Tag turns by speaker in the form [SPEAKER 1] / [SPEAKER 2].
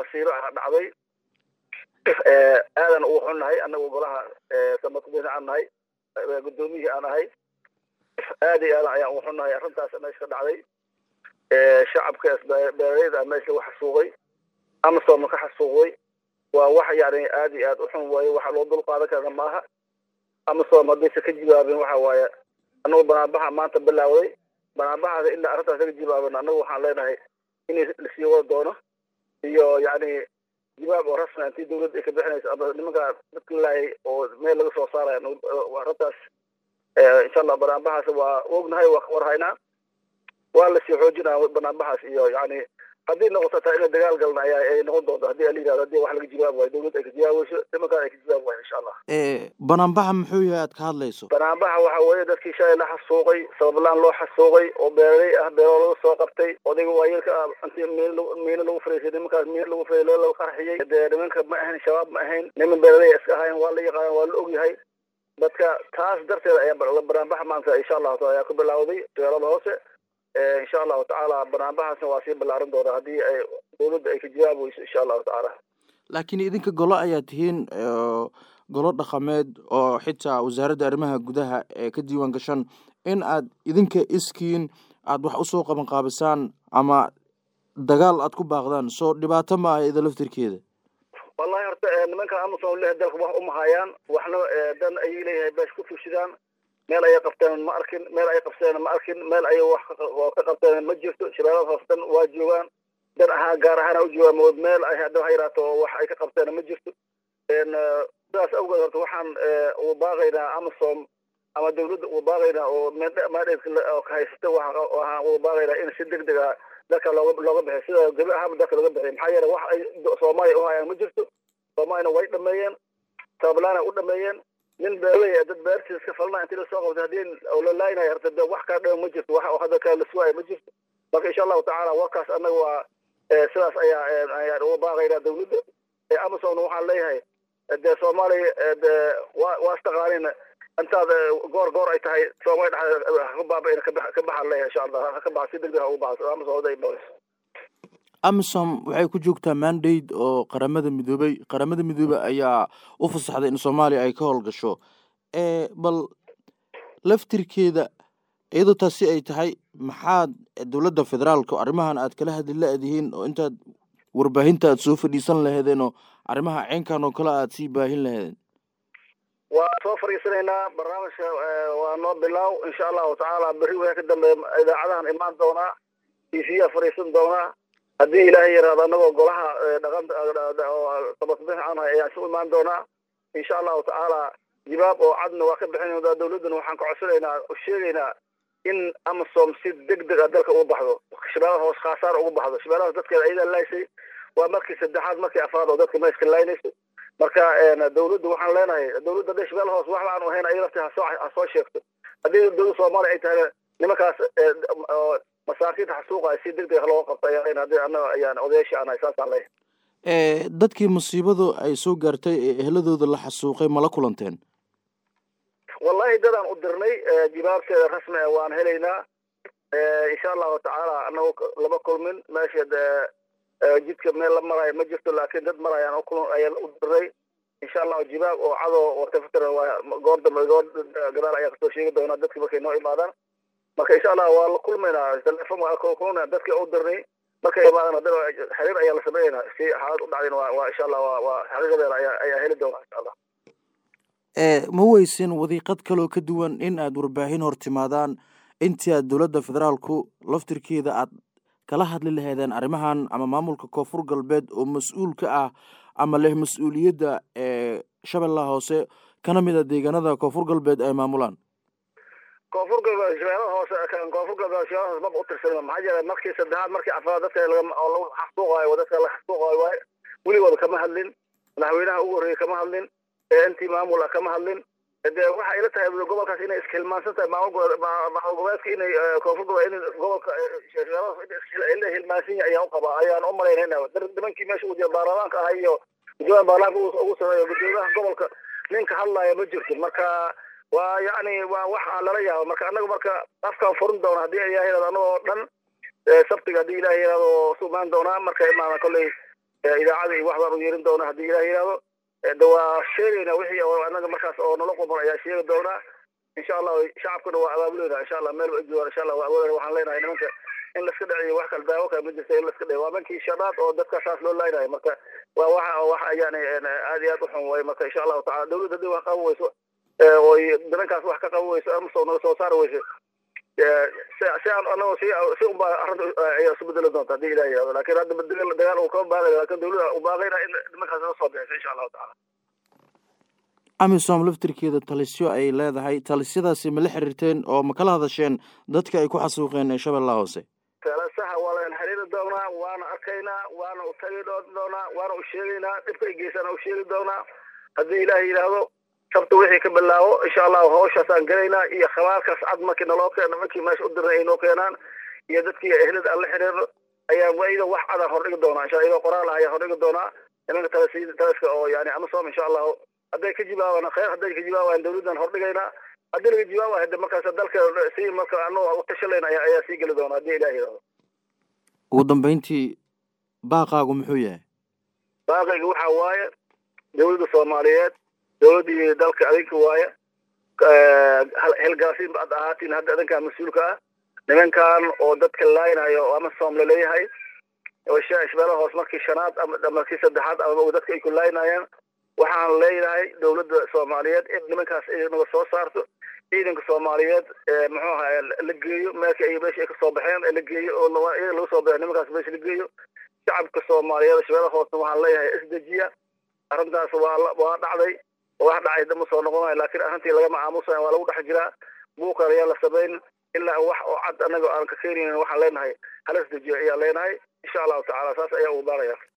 [SPEAKER 1] masiiro ah dhacday aadan ugu xunnahay annagu golaha samatubina aan nahay guddoomiyihii aan ahay aad iyo aadan ayaan ugu xunnahay arrintaas meesha ka dhacday shacabka beeraleyda meesha lagu xasuuqay amasooma ka xasuuqday waa wax yani aad iyo aad u xun waaye waxa loo dul qaadan karana maaha amasom haddaysa ka jibaabin waxa waaye annagu banaanbaxa maanta bilaawday banaanbaxaas ilaa arrintaas laga jibaaban annagu waxaan leenahay in lasii wada doono iyo yani jibaab oo rasmi intii dawladda ay ka bixinayso ama nimanka dadka laayay oo meel laga soo saaraya arrintaas insha allah banaanbaxaas waa ognahay waa ka warhaynaa waa lasii xoojinaa banaanbaxaas iyo yani haddii noqoto taa ina dagaal galna ayaa ay noqon doonto haddii ala yidhahdo haddii wax laga jawaab waayo dawladda ay ka jawaabayso nimankaan ay ka jawaab waayo insha allah
[SPEAKER 2] banaanbaxa muxuu yahay aad ka hadlayso
[SPEAKER 1] banaanbaxa waxa weeye dadkii shalay la xasuuqay sabablaan loo xasuuqay oo beeraley ah beero laga soo qabtay odayga waayelka ah intii miin miino lagu fariisay nimankaas miino lagu fariisay laga qarxiyey dee nimanka ma ahayn shabaab ma ahayn niman beeraley iska ahayn waa la yaqaan waa la ogyahay dadka taas darteeda ayaa banaanbaxa maanta insha allahu taala ayaa ku bilaawday magaalada hoose insha allahu tacaala banaanbaxaasna waa sii ballaarin doona haddii ay dawladda ay ka jawaabayso insha allahu tacaala
[SPEAKER 2] laakiin idinka golo ayaa tihiin golo dhaqameed oo xitaa wasaaradda arrimaha gudaha ee ka diiwaan gashan in aad idinka iskiin aad wax usoo qaban qaabisaan ama dagaal aad ku baaqdaan soo dhibaato ma ah ida laftirkeeda
[SPEAKER 1] wallahi horta nimanka amason leh dalka wax uma hayaan waxna dan ayay leeyahay beesh ku tushidaan meel ayay qabteen ma arkin meel ay qabteen ma arkin meel ayay wax ka qabteen ma jirto shabeelada hoos dan waa joogaan dan ahaa gaar ahaana u joogaan meel ay hadda ha yaraato wax ay ka qabteen ma jirto sidaas awgeed horta waxaan ugu baaqaynaa amasom ama dawladda ugu baaqaynaa oo mandate oo ka haysata waxaan ugu baaqaynaa in si deg deg ah dalka looga looga bixiyo sida gabi ahaanba dalka looga bixiyo maxaa yeelay wax ay soomaaliya u hayaan ma jirto soomaaliyana way dhameeyeen sabablaana u dhameeyeen nin beerley dad beertiisa iska falna intii lasoo qabtay haddii la laaynayo horta de wax kaa dhama ma jirto wax oo hadda kale lasuwaaya ma jirto marka insha allahu tacaala warkaas annaga waa sidaas ayaa ayaan uga baaqaynaa dawladda amazon waxaan leeyahay dee soomaaliya de waa waa istaqaanin intaad goor goor ay tahay soomaaliya dhexdeeda haka baaba-in ka baxaan leeyahay insha allah haka baxa si deg deg ha ugu baxo amazon oday noqonayso
[SPEAKER 2] amisom waxay ku joogtaa mandate oo qaramada midoobey qaramada midoobey ayaa u fasaxday in soomaaliya ay ka howlgasho bal laftirkeeda iyadoo taasi ay tahay maxaad dowladda federaalka arrimahan aad kala hadli la-dihiin oo intaad warbaahinta aad soo fadhiisan laheedeen oo arrimaha ceenkan oo kale aad sii baahin laheedeen
[SPEAKER 1] waa soo fadhiisanaynaa barnaamijka waa noo bilaaw insha allahu tacaala berri wixii ka dambeeya idaacadahan imaan doonaa t v-a fadhiisan doonaa haddii ilaahay yaraado annagoo golaha dhaqan tabatbix aan hay ayaan isu imaan doonaa insha allahu tacaala jibaab oo cadna waa ka bixin dawladdana waxaan ka codsanaynaa oo sheegaynaa in amasom si deg deg a dalka uga baxdo shabeelaha hoos khaasaar uga baxdo shabeelaha dadkeeda ayadaa laaysay waa markii saddexaad markii afraad oo dadka meeska laaynayso marka dawladda waxaan leenahay dawladda hadday shabeelaha hoos wax la-aan ahayn ay lafti hasoo ha soo sheegto haddii dawladda soomaaliya ay tahay nimankaas masaakiinta xasuuqa si deg deg looga qabto ayaan leenahay haddii annaga ayaan odayaashii aan nahay saasaan leeyahay
[SPEAKER 2] dadkii musiibadu ay soo gaartay ee ehladooda la xasuuqay mala kulanteen
[SPEAKER 1] wallahi dadaan u dirnay jibaabteeda rasmi ah waan helaynaa insha allahu tacaala annagu lama kulmin meesha jidka meel la maraayo ma jirto laakiin dad marayaan ayaan u dirnay insha allahu jibaab oo cado oo tafatira waa goor dambe goor gadaal ayaa kasoo sheegi doonaa dadki markay noo imaadaan marka insha allah waa la kulmaynaa telefon waa kulmana dadki u dirnay markay imaadaan haddana xiriir ayaa la sameynaa si xaalad u dhacdin waa waa insha allah waa waa xaqiiqadeeda ayaa ayaa heli doonaa insha allah
[SPEAKER 2] ma weysin wadiiqad kaloo ka duwan in aad warbaahin hor timaadaan intii aad dowladda federaalku laftirkeeda aad kala hadli laheedeen arrimahan ama maamulka koonfur galbeed oo mas-uul ka ah ama leh mas-uuliyadda ee shabeellaha hoose kana mid a deegaanada koonfur galbeed ay maamulaan
[SPEAKER 1] koonfur galbeed shabeellaha hoose koonfur galbeed shabeellaha hoose maba u tirsanima maxaa jira markii saddexaad markii afraad dadka oo lagu xasuuqaayo dadka la xasuuqaayo waaye weligooda kama hadlin madaxweynaha ugu horreeyey kama hadlin intii maamul ah kama hadlin de waxa ila tahay gobolkaas inay iskahilmaansan tahay maamul goboleedka inay koonfur goboleed in gobolka la hilmaansan yahay ayaan u qabaa ayaan u malaynayna nimankii meesha ugu jira baarlamaanka ah iyo gudoomiyaha baarlamaanka ugu sameeyo gudoomiyaha gobolka ninka hadlaya ma jirto marka waa yacni waa wax lala yaabo marka annaga marka afkaan furin doona haddii ilahay yirahdo annagoo dhan sabtiga haddii ilahay yirahdo su imaan doonaa marka imaada kolley idaacada iyo wax baan u yeerin doonaa haddii ilaah yidhaahdo de waa sheegaynaa wixii oo anaga markaas oo nala quban ayaa sheegi doonaa insha allah shacabkuna waa abaabuleynaa insha allah meel ba joogaan insha allah waa awoodana waxaan leenahay nimanka in laska dhaciyo wax kala daawo kale ma jirta in laska dhaciyo waa mankii shanaad oo dadka saas loo laaynayo marka waa waxa waxa yani aad iyo aad u xun way marka insha allahu tacala dawladda haddii wax qaban weyso oy darankaas wax ka qaban weyso ama soo naga soo saari weyso si aan anago si si unbaa arrinta ayaa isu bedeli doonta haddii ilaah yihahdo lakin hadda dagaal dagaal uu kama baaqaya lakin dawladda u baaqayna in nimankaas naga soo bixisa insha allahu tacala
[SPEAKER 2] amisom laftirkeeda talisyo ay leedahay talisyadaasi ma la xiriirteen oo ma kala hadasheen dadka ay ku xasuuqeen ee shabeellaha hoose
[SPEAKER 1] talasaha waa lagan xiriiri doonaa waana arkaynaa waana u tagi doonaa waana u sheegaynaa dhibka ay geysana u sheegi doonaa haddii ilaah yidhaahdo sabta wixii ka bilaabo insha allahu hawshaasaan gelaynaa iyo khabaalkaas cad markii naloo keeno markii meesha u dirnay ay noo keenaan iyo dadkii ehlada aan la xiriirno ayaa wayda wax cadaan hordhigi doonaa insha iyadoo qoraal ah ayaa hordhigi doonaa nimanka talas talaska oo yani amasom insha allahu hadday ka jibaabaan khayr hadday ka jibaabaan dawladdan hordhigaynaa haddii laga jibaaba hade markaas dalka si marka anagu utashalayna ayaa ayaa sii geli doona haddii ilaah yidhahdo
[SPEAKER 2] ugu dambeyntii baaqaagu muxuu yahay
[SPEAKER 1] baaqayga waxa waaye dawladda soomaaliyeed dawladdii dalka adinka waaye helgaasiin baad ahaatiin hadda adinkaa mas-uulka ah nimankan oo dadka laaynayo oo ama soom laleeyahay oo shabeella hoos markii shanaad ama markii saddexaad ama dadka ay ku laaynaayeen waxaan leeyahay dawladda soomaaliyeed in nimankaas ay naga soo saarto ciidanka soomaaliyeed muxuu ahaa la geeyo meelka ay meesha ay kasoo baxeen la geeyo oo iyaga laga soo baxo nimankaas meesha la geeyo shacabka soomaaliyeed shabeella hoosna waxaan leeyahay isdejiya arrintaas waa waa dhacday wax dhacay dama soo noqonayo laakiin arrintii lagama aamusayo waa lagu dhex jiraa buuqan ayaa la samayn ilaa wax oo cad anaga aan ka keenaynin waxaan leenahay hala isdejiyo ayaa leenahay insha allahu tacala saas ayaa ugu baaraya